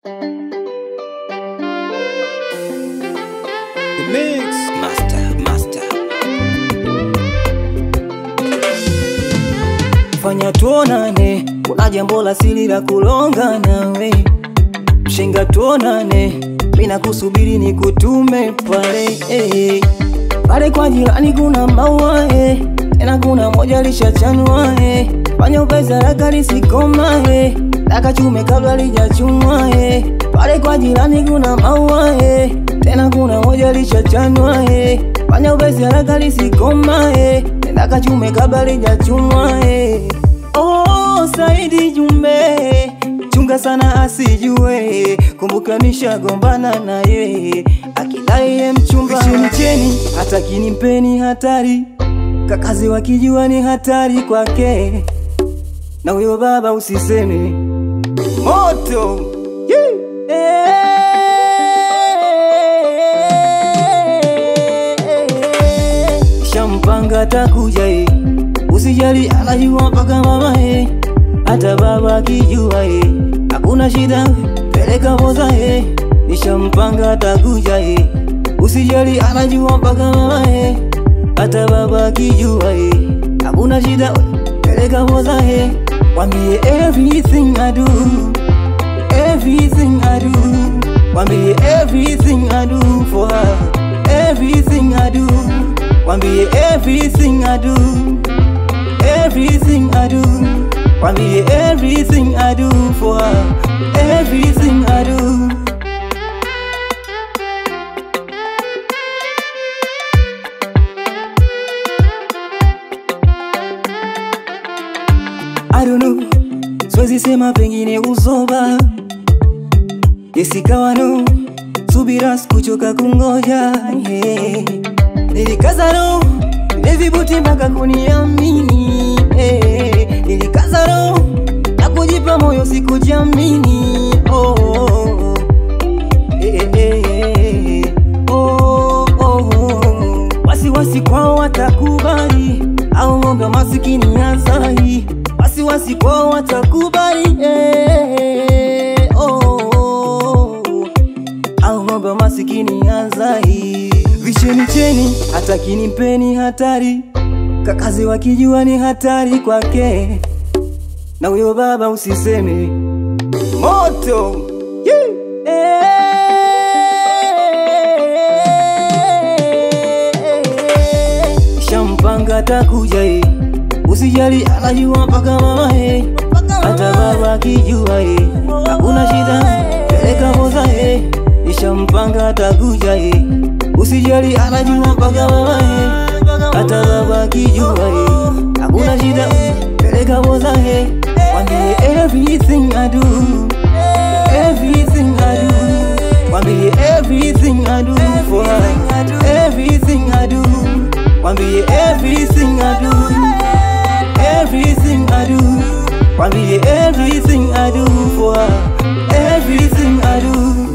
The mix. Master, master. fanya tuonane, kuna jambo la siri la kulonga nawe, mshenga tuonane, mina kusubiri ni kutume pale eh. pale kwa jirani kuna maua eh. tena kuna moja lishachanwa eh. fanya upesi haraka lisikoma eh. daka chume kabla lijachumwa eh. pale kwa jirani kuna maua eh. tena kuna moja lishachanwa eh. fanya upesi haraka lisikoma eh. daka chume kabla lijachumwa eh. Oh, Saidi Jumbe, chunga sana asijue, kumbuka nishagombana naye, akidai ye mchumba cheni cheni, hata kinimpeni hatari, kakazi wakijua ni hatari kwake, na huyo baba usiseme moto yeah. Eh, shampanga takuja eh. Usijali anajua mpaka mama eh, hata baba akijua eh, hakuna shida, peleka boza eh, nishampanga atakuja eh. Usijali anajua mpaka mama eh, hata baba akijua eh, hakuna shida, peleka boza eh, wambie everything I do, everything I do, wambie everything I do for her, everything I do, wambie everything I do everything I do. Wambie everything I do for her, everything I do. I don't know, siwezi sema pengine uzoba isikawa no, subira sikuchoka kungoja yeah. Nilikaza no, nivibuti mpaka kuniamini eh. Nilikaza no, na kujipa moyo sikujiamini oh, oh, oh. Eh, eh, eh, oh, oh, oh. Wasiwasi kwao watakubali au ng'ombe wa masikini azai wasiwasi kwao watakubali eh, oh, oh, oh au ng'ombe wa masikini azai visheni cheni hata kinimpeni hatari kakazi wakijua ni hatari kwake na huyo baba usiseme moto yeah. shampanga takuja eh. usijali anajua mpaka mama eh. hata baba akijua eh. hakuna shida peleka boza eh. nishampanga takuja eh. usijali anajua mpaka mama eh. hata baba akijua eh. hakuna shida peleka boza eh. wambie everything I do everything I do wambie everything I do for her everything I do wambie everything I do everything I do wambie everything I do for her everything I do